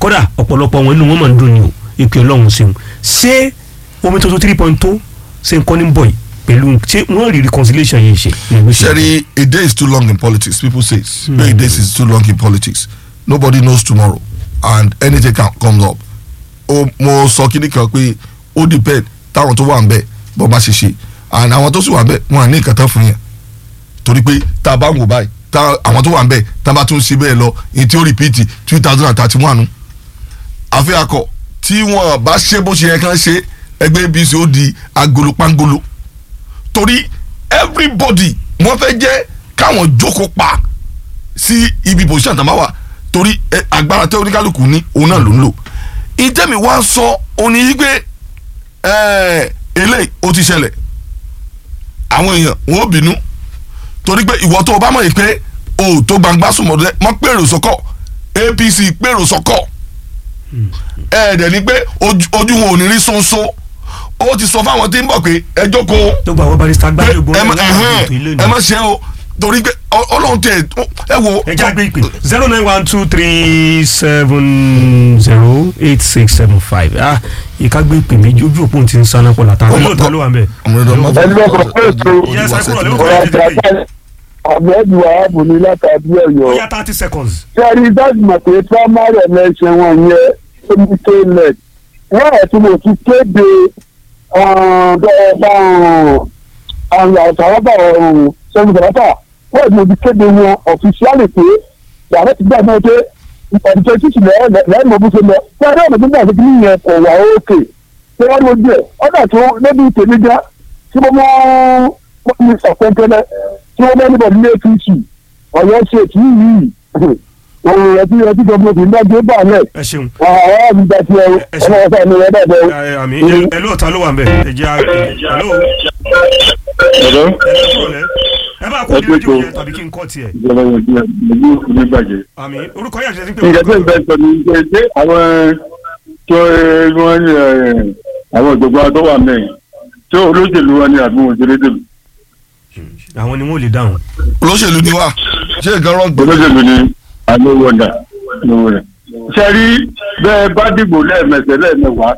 kódà ọ̀pọ̀lọpọ̀ wọn inú wọn máa ń dùn ní o ìpè ọlọ́run ṣeun ṣé omi tuntun three point two ṣe ń kọ́ ní bọ̀ yìí pẹ̀lú ṣé wọ́n rí reconciliation yìí ṣe. ní ìlú ṣe. Sherry, a day is too long in politics. People say mm. a day is too long in politics. Nobody knows tomorrow, and anything can comes up. O mo sọ kíní kan pé ó depend táwọn tó wà ń bẹ̀ bọ́ bá ṣe ṣe and àwọn tó sì wà ń bẹ̀ wọn à ní nǹkan tán fún yẹn torí pé tá a bá ń wò báyìí tá àwọn tó wà ń bẹ̀ tá a bá tún ṣe bẹ́ẹ̀ lọ èyí tí ó repeat two thousand and thirty one àfi akọ tí wọn bá ṣe bó ṣe yẹ kán ṣe ẹgbẹ́ apc ó di agolo pangolo torí everybody wọ́n fẹ́ jẹ́ káwọn jókòó pa sí ibi position tó máa wà torí ẹ, agbára tẹ oníkálukú ní òun náà ló ń lò ìtẹ́mi wá sọ òní yí pé ẹ, eléyìí ó ti ṣẹlẹ̀ àwọn èèyàn wọn ò bínú torí pé ìwọ tó o bá mọ̀ yìí pé o ò tó gbangba sùnmọ̀ rẹ mọ́ pèrò sọ́kọ̀ apc pèrò sọ́kọ̀ ẹ̀ẹ́dẹ̀ ni pé ojú ojú wọn ò ní rí sọ́nsọ́ ó ti sọ fáwọn tí ń bọ̀ pé ẹ jókòó tó gba àwọn barista pé gbájú gbọ́ ẹ má ilé ẹhẹ́n, ẹ má ṣe o torí pé ọ- ọlọ́run tẹ ẹ wo. ẹ já gbé ìpè zero nine one two three seven zero eight six seven five ah ìka gbé ìpè méjì ojú òpó ti ń sáná pọ̀ látara Ọmọ- yóò tán ló wà ń bẹ̀. ọmọ ẹ̀dọ̀ ọmọ ẹni lọ́kọ̀ pé ètò Yes, ẹ kúrò lẹ́wọ̀n. ọ̀rọ̀ àgbàgbà àbẹ̀dù ààbò ní látàbí ó ọ̀yọ́. yá thirty seconds. sẹ́rí dájú mọ̀ pé primary election wọn yẹ omi tó lẹ̀ wọ́n ẹ̀ tí mo ti kéde àwọn àtàwọ́bà sẹ́yìn bàbá wọ́n ẹ̀ tí mo ti kéde wọn ọ̀fíṣíálì pé yàrá ti gbà náà pé ọ̀dùnkẹ́ títì lẹ́yìn mọ̀ bó ṣe lọ fún ẹgbẹ́ ọ̀nà gbígbà tó kí yẹn kọ̀ wá òkè tí wọ́n lójú ẹ̀ ọ̀dà tó lóbi tèmi já tí mo mọ́ ní sọ̀pẹ́ntẹ́lẹ́ tí wọ́n mọ́ níbọ̀ nílé apc ọ̀yọ́ ṣe kì í yìí òun ẹtí ẹtí gọbìnrin kì í dájú bá a lẹ̀ ẹ ṣeun àwọn àmì ìgbà tí ẹ Ẹ ṣe- ọmọ ọ̀sán ni ẹ bẹ̀ bẹ̀. ẹ àmì ẹ lóòótọ́ ló wà ń bẹ̀ ẹ jẹ́ ẹ ló Hello? ẹ ló kúrò lẹ́ ẹ bá kó Ẹ ní rédíò pé yẹn tàbí kí n kọ́ tiẹ̀ ìjọba yẹn ti ẹ̀mí òní bàjẹ́. àmì orúkọ yàtọ̀ sí pé nǹkan tó ń bẹ sọ ni pé ṣé àwọn tó ẹ, wọ́n ní ẹ, àwọn ìjọba tó wà mẹ́rin tó olóṣèlú wa ni àbí wọn ṣeré dèlú. àwọn ni wọn ò lè dáhùn. olóṣèlú ni wá ṣé nǹkan rọ̀ gbọ́dọ̀ olóṣèlú ni àlówóńdà lówó rẹ̀. ṣe rí bẹ́ẹ̀ bá dìbò lẹ́ẹ̀mẹsẹ̀ lẹ́ẹ̀mẹwàá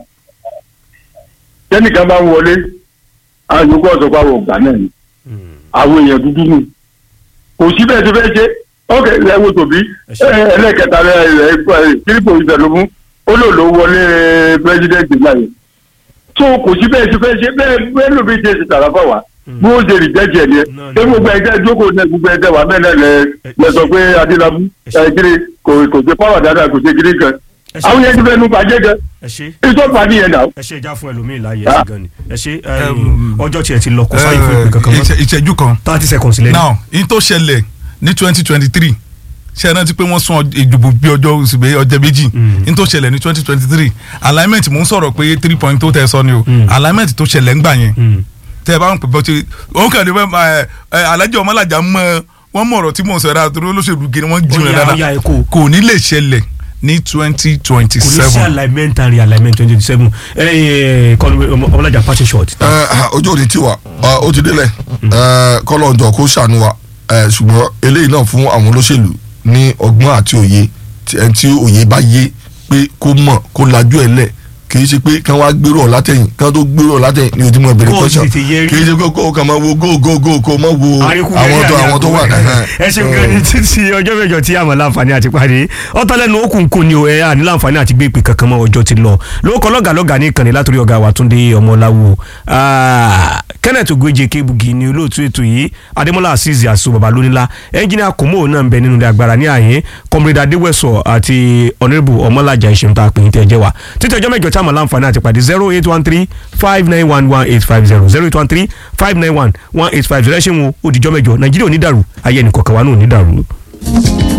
tẹ́nìkan bá ń wọlé àyùkọ́ ọ̀sọ̀pá wọ̀ gbà náà ni àwọn èèyàn dúdú nù kò sí bẹ́ẹ̀ tó fẹ́ ṣe ókè lẹ́wọ́ tòbí ṣé. ẹ, ẹlẹ́kẹta rẹ̀ rẹ̀ kírípò ìbẹ̀lómú ó lò ló wọlé pírẹ́sidẹ́ǹtì láyé tó kò sí bẹ́ẹ̀ tó fẹ́ ṣe bẹ́ẹ̀ bẹ́ẹ̀ ló bí ṣe ti tàrà fà wá bí ó ṣe rìjẹ́jì ẹ̀ ni ẹ No, no. ṣé gbogbo ẹgbẹ́ jókòó náà gbogbo ẹgbẹ́ wà mẹ́lẹ̀ lẹ lẹ sọ pé adélábù ẹ kiri kò kò ṣe pàwọ̀ dáadáa kò ṣe kiri kan ẹ ṣe àwọn yẹn ti fẹ́ nu bàjẹ́ gan ẹ ṣe ìtọ́pàá nìyẹn náà. ẹ ṣe ìjà fún ẹlòmíì láàyè ẹsẹ gan ni ẹ ṣe ọjọ́ tiẹ̀ ti lọ kó sáyé fún ìpè kankan mọ́ ìṣe- ìṣẹ́jú kan thirty seconds lẹ́nu. now in tó ṣẹlẹ̀ ní twenty twenty three ṣe é rántí pé wọ́n sún ọj- ìdìbò bí ọjọ́ oṣù bẹ́ẹ̀ ọjọ́ méjì in tó ṣẹlẹ̀ ní twenty twenty three alignment mò ń sọ̀rọ̀ pé three point tó tẹ̀ sọ ni o alignment tó ṣẹlẹ̀ ń gbà yẹn Mm. tẹ́ ẹ bá ń pè bọ́ ṣe òun kàn ní bẹ́ẹ̀ ẹ ẹ alájọ ọmọlàjà mọ wọ́n mọ̀ ọ̀rọ̀ tí mò ń sọ ẹ̀rọ àtúrò olóṣèlú gírí wọ́n jù Ó rẹ̀ yá, ó yá, dáadáa ẹ kó. kò ní lè ṣẹlẹ̀ ní twenty twenty kò ní sí seven alignment and realignment twenty seven kọ́ni ọmọlájà pàṣẹ short. ẹ ojú òní tiwa ọ, ó ti délẹ̀ ẹ kọ́lọ́njọ kó ṣàánú wa ẹ ṣùgbọ́n eléyìí náà fún àwọn olóṣèlú ní ọgbọ́n àti òye tí ẹni tí òye bá yé pé kó mọ̀ kó lajú ẹ̀ lẹ̀ kì í ṣe pé kán wá gbèrò ọ̀ látẹ̀yìn kán tó gbèrò ọ̀ látẹ̀yìn ní ojúmọ́ ìbẹ̀rẹ̀ Kó o kọ́ṣọ́ tètè yẹ rí. kì í ṣe pé kó o kàn máa wo go go go kó o máa wo àwọn tó àwọn tó wà ẹ ṣe nǹkan ní títí ọjọ́ mẹ́jọ tí àmọ́ láǹfààní àti pàdé ọ̀tọ́lẹ́nu okùn kò ní o ẹ àní láǹfààní àti gbé ìpè kankan mọ́ ọjọ́ ti lọ lóòkọ́ lọ́gà lọ́gà ní ìkànnì látòrí ọ̀gá wa Túndé Ọmọláwo Ah, Kenneth Ogweje Kebugi ni olóòtú ètò yìí Adémọ́lá Azeez Aso Babalónílá ẹnjìnìà Kòmó náà ń bẹ nínú ilé agbára ní àyè Comrade Adéwẹ̀sọ àti Honourable Ọmọlájà ìṣẹ̀m tá a pè é tẹ́ ẹ jẹ́ wa títí ọjọ́ mẹ́jọ tí àmọ́ láǹfààní àti pàdé zero eight one three five nine one one eight five zero zero eight one three five nine one one eight five zero ẹ ṣe ń wo òdìjọ́ mẹ́jọ Nàìjíríà ò ní dàrú ayé ẹnì kọ̀ọ̀kan wa náà ò ní dàrú.